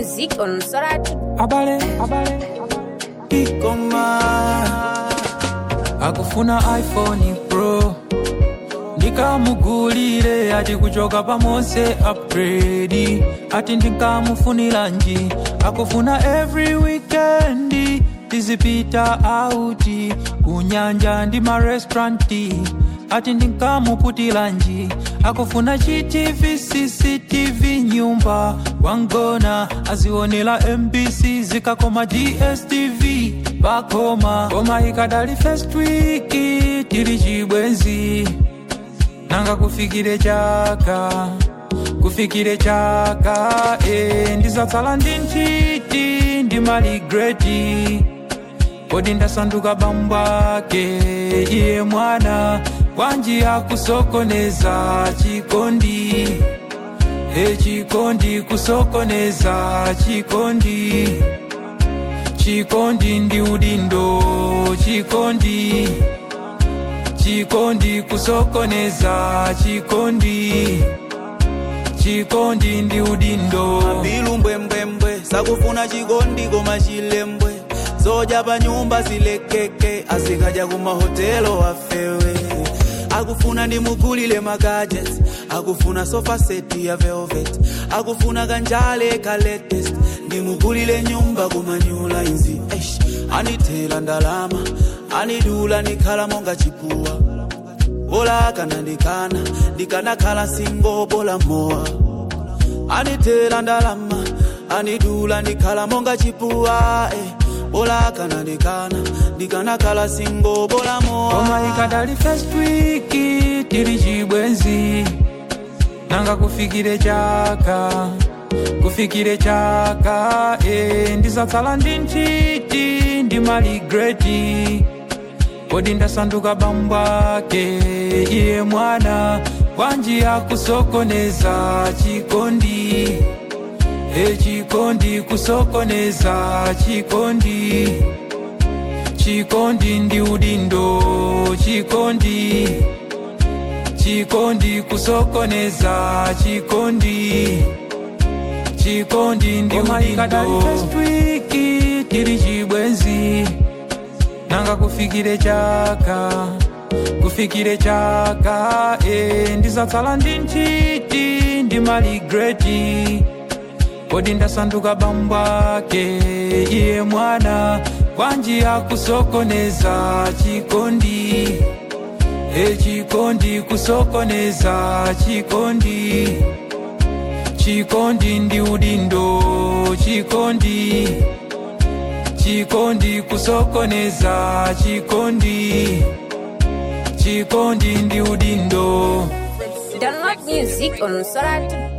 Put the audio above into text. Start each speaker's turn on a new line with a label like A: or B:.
A: music on Soratu.
B: abale
C: ikoma
B: akufuna iphone pro ndikamugulire ati kuchoka pamonse upgrade ati ndinkamufunira-nji akufuna every weekend tizipita auti kunyanja ndi marestauranti ati ndinkamuputira-nji akufuna gtv cctv nyumba wangona azionera mbc zikakoma dstv pakoma koma ikadali first week tili chibwenzi nanga kufikire chaka kufikire chaka e, ndizatsala ndi nchiti ndi maligreti kodi ndasanduka bambwake iye mwana wanji akusokoneza chikondi e chikondi kusokoneza chikondi chikondi ndi udindo chikondi chikondi kusokoneza chikondi chikondi ndi udindo
C: bilu mbwembwembwe sakufuna chikondi koma chilembwe zodya pa nyumba zilekeke azikaja kumahotelo afewe akufuna ndimugulile magadgets akufuna sofa set ya velvet akufuna kanjale ka latest ndimugulile nyumba kumanyula inzi Eish, anithela ndalama anidula nikhala monga chipuwa bola kana ndikana ndikanakhala singo bola mowa anithela ndalama anidula ndikhala monga chipuwa eh. bola kana ndikana ndikanakhala singo bola
B: koma
C: mowa
B: ikadali first week tili chibwenzi nanga kufikire chaka kufikire chaka e, ndizatsala ndi nchiti ndi maligreti kodi ndasanduka bambwake iye mwana wanji akusokoneza chikondi e chikondi kusokoneza chikondi chikondi ndi udindo chikondi chikondi kusokoneza chikondi chikondi ndi udindo tili chibwenzi nanga kufikire chaka kufikire chaka e, ndizatsala ndi nchiti ndi maligreti kodi ndasanduka bambwake iye mwana wanji akusokoneza chikondi e chikondi kusokoneza chikondi chikondi ndi udindo chikondi chikondi kusokoneza chikondi chikondi ndi udindo
A: Download music on Soratu.